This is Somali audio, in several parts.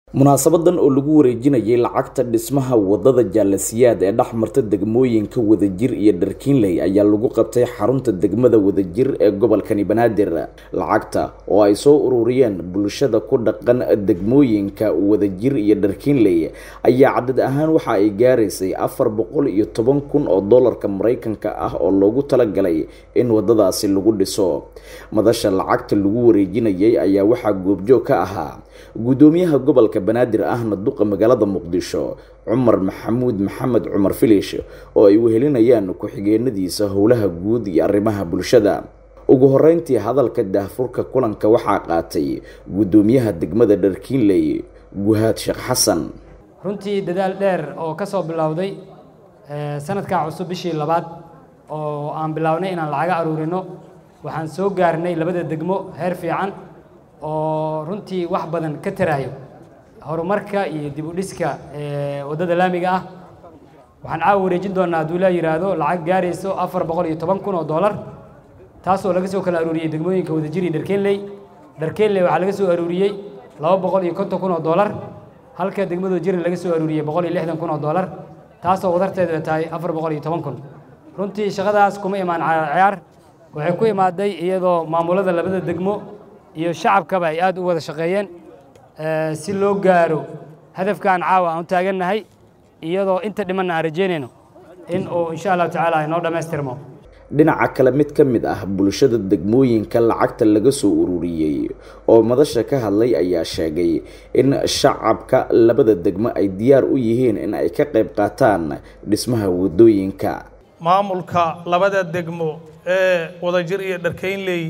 munaasabadan oo lagu wareejinayay lacagta dhismaha wadada jaalasiyaad ee dhex marta degmooyinka wadajir iyo dharkiinley ayaa lagu qabtay xarunta degmada wadajir ee gobolkani banaadir lacagta oo ay soo ururiyeen bulshada ku dhaqan degmooyinka wadajir iyo dharkiinley ayaa cadad ahaan waxa ay gaaraysay afar boqol iyo toban kun oo doolarka maraykanka ah oo loogu talagalay in wadadaasi lagu dhiso madasha lacagta lagu wareejinayay ayaa waxaa goobjoog ka ahaa guddoomiyaha gobolka banaadir ahna duqa magaalada muqdisho cumar maxamuud maxamed cumar filish oo ay wehelinayaan ku-xigeenadiisa howlaha guud iyo arrimaha bulshada ugu horeyntii hadalka daahfurka kulanka waxaa qaatay guddoomiyaha degmada dharkiinley guhaad sheekh xasan runtii dadaal dheer oo ka soo bilowday sanadkaa cusub bishii labaad oo aan bilownay inaan lacaga aruurino waxaan soo gaarnay labada degmo heer fiican oo runtii wax badan ka taraayo horumarka iyo dib u dhiska waddada laamiga ah waxaan caawa wareejin doonaa hadduu laa yidhaahdo lacag gaarayso afar boqol iyo toban kun oo dollar taasoo laga soo kala aruuriyey degmooyinka wadajir iyo dharkeenley dharkeenley waxaa laga soo aruuriyey laba boqol iyo konton kun oo dollar halka degmada wadajir laga soo aruuriyey boqol iyo lixdan kun oo dollar taasoo wadarteeda tahay afar boqol iyo toban kun runtii shaqadaas kuma imaan ciyaar waxay ku imaaday iyadoo maamulada labada degmo iyo shacabkaba ay aad u wada shaqeeyeen si loo gaaro hadafkaan caawa aan u taagannahay iyadoo inta dhimanna aan rajeynayno in uu insha allahu tacaala inoo dhammaystirmo dhinaca kale mid ka mid ah bulshada degmooyinka lacagta laga soo ururiyey oo madasha ka hadlay ayaa sheegay in shacabka labada degmo ay diyaar u yihiin in ay ka qayb qaataan dhismaha waddooyinka maamulka labada degmo ee wadajir iyo dharkaynley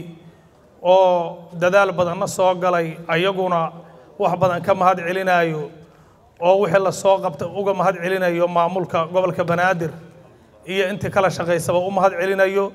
oo dadaal badanna soo galay ayaguna wax badan ka mahad celinayo oo wixii la soo qabta uga mahad celinayo maamulka gobolka banaadir iyo intii kala shaqaysaba u mahad celinayo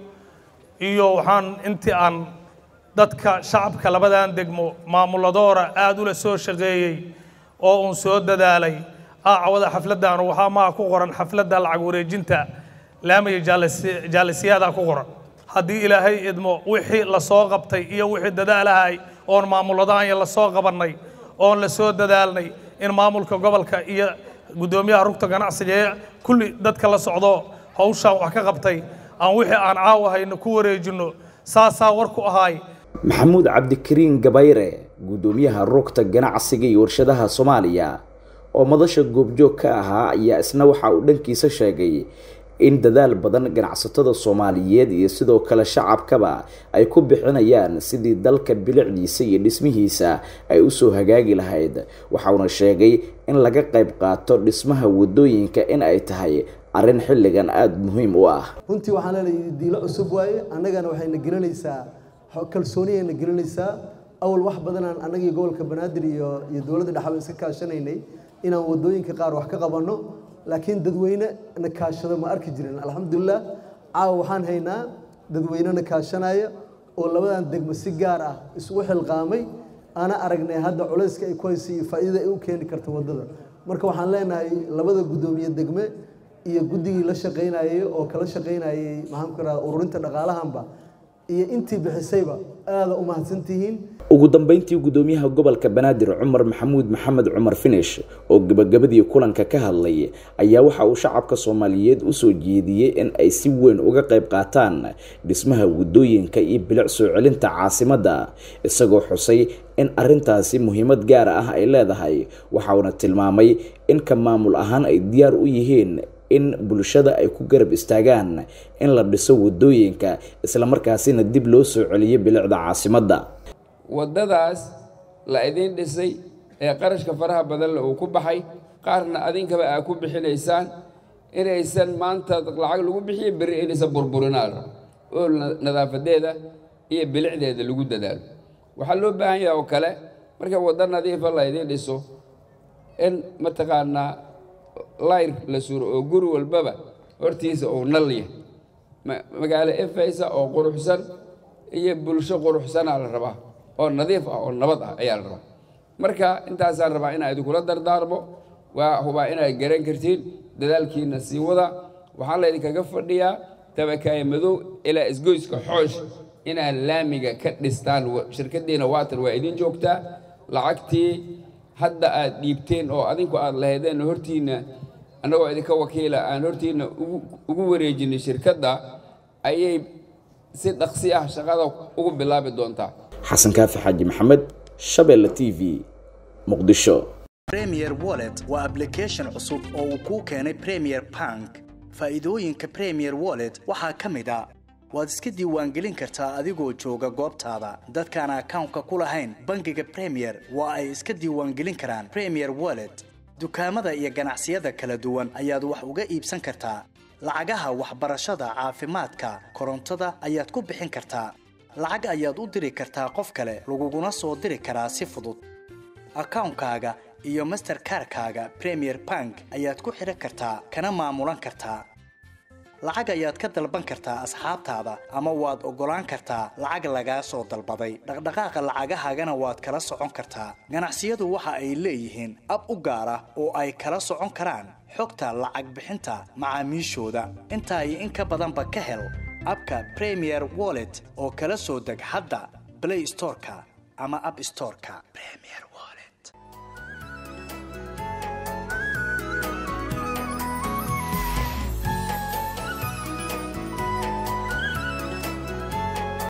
iyo waxaan intii aan dadka shacabka labadan degmo maamuladoora aada ula soo shaqeeyey oo uun soo dadaalay aacawada xafladdan waxaa maa ku qoran xafladda lacag wareejinta laamiga jaalisiyaada ku qoran haddii ilaahay idmo wixii la soo qabtay iyo wixii dadaalahay oon maamuladaanya la soo qabannay oon la soo dadaalnay in maamulka gobolka iyo guddoomiyaha rugta ganacsiga ee kulli dadka la socdo hawshaan wax ka qabtay aan wixii aan caawahayno ku wareejinno saasaa war ku ahaay maxamuud cabdikariin gabayre guddoomiyaha rugta ganacsiga iyo warshadaha soomaaliya oo madasha goobjoog ka ahaa ayaa isna waxa uu dhankiisa sheegay in dadaal badan ganacsatada soomaaliyeed iyo sidoo kale shacabkaba ay ku bixinayaan sidii dalka bilicdiisa iyo dhismihiisa ay usoo hagaagi lahayd waxauna sheegay in laga qayb qaato dhismaha waddooyinka in ay tahay arrin xilligan aada muhiim u ah runtii waxaan leenahay diilo cusub waaye annagana waxayna gelinaysaa kalsooniyayna gelinaysaa awal wax badanaan annagii gobolka banaadir iyo iyo dowladda dhexba iska kaashanaynay inaan waddooyinka qaar wax ka qabanno laakiin dadweyne na kaashado ma arki jirin alxamdulilah caawa waxaan haynaa dadweyne na kaashanaya oo labadan degmo si gaar ah isugu xilqaamay ana aragnay hadda culayska ay ku haysa iyo faa'iidada ay u keeni karta waddada marka waxaan leenahay labada guddoomiye degme iyo guddigii la shaqaynayay oo kala shaqaynayay maxaan ku raha ururinta dhaqaalahanba iyo intii bixisayba aada u mahadsantihiin ugu dambeyntii guddoomiyaha gobolka banaadir cumar maxamuud maxamed cumar finish oo gebagabadii kulanka ka hadlay ayaa waxa uu shacabka soomaaliyeed usoo jeediyey in ay si weyn uga qayb qaataan dhismaha waddooyinka iyo bilic soo celinta caasimadda isagoo xusay in arintaasi muhiimad gaar ah ay leedahay waxauna tilmaamay in ka maamul ahaan ay diyaar u yihiin in bulshada ay ku garab istaagaan in la dhiso waddooyinka islamarkaasina dib loo soo celiyo bilicda caasimadda waddadaas la idiin dhisay ee qarashka faraha badanle uu ku baxay qaarna adinkaba aa ku bixinaysaan inaysan maanta lacag lagu bixiyo berri inaysan burburinaal oo nadaafadeeda iyo bilicdeeda lagu dadaalo waxaa loo baahan yaha oo kale marka waddo nadiifa la idiin dhiso in mataqaanaa layr la suro oo guri walbaba hortiisa uu nal yahay magaalo efaysa oo quruxsan iyo bulsho quruxsanaa la rabaa oo nadiif ah oo nabad ah ayaa la rabaa marka intaasaan rabaa inaa idinkula dardaarmo waa hubaa inaad garan kartiin dadaalkiina sii wada waxaa laydinkaga fadhiyaa tabakaaya madow ilaa isgoyska xoosh inaad laamiga ka dhistaan shirkaddiina waatan waa idin joogtaa lacagtii hadda aad dhiibteen oo adinku aad lahaydeen hortiinna annagoo idinka wakiila aan hortiinna ugu wareejinay shirkadda ayay si dhaqsi ah shaqada ugu bilaabi doontaa xasan kaafi xaaji maxamed shabeelle t v muqdisho premier wallet waa application cusub oo uu kuu keenay premier bank faa'iidooyinka premier wallet waxaa ka mid a waad iska diiwaangelin kartaa adigoo jooga goobtaada dadkaan akawnka ku lahayn bangiga premier waa ay iska diiwaangelin karaan premier wallet dukaamada iyo ganacsiyada kala duwan ayaad wax uga iibsan kartaa lacagaha waxbarashada caafimaadka korontada ayaad ku bixin kartaa lacag ayaad u diri kartaa qof kale laguguna soo diri karaa si fudud akawnkaaga iyo masterkarkaaga premier bank ayaad ku xidhan kartaa kana maamulan kartaa lacag ayaad ka dalban kartaa asxaabtaada ama waad oggolaan kartaa lacag lagaa soo dalbaday dhaqdhaqaaqa lacagahaagana waad kala socon kartaa ganacsiyadu waxa ay leeyihiin ab u gaar ah oo ay kala socon karaan xogta lacag bixinta macaamiishooda intaa iyo in ka badanba ka hel abka premier wallet oo kala soo deg hadda blay storeka ama ab storeka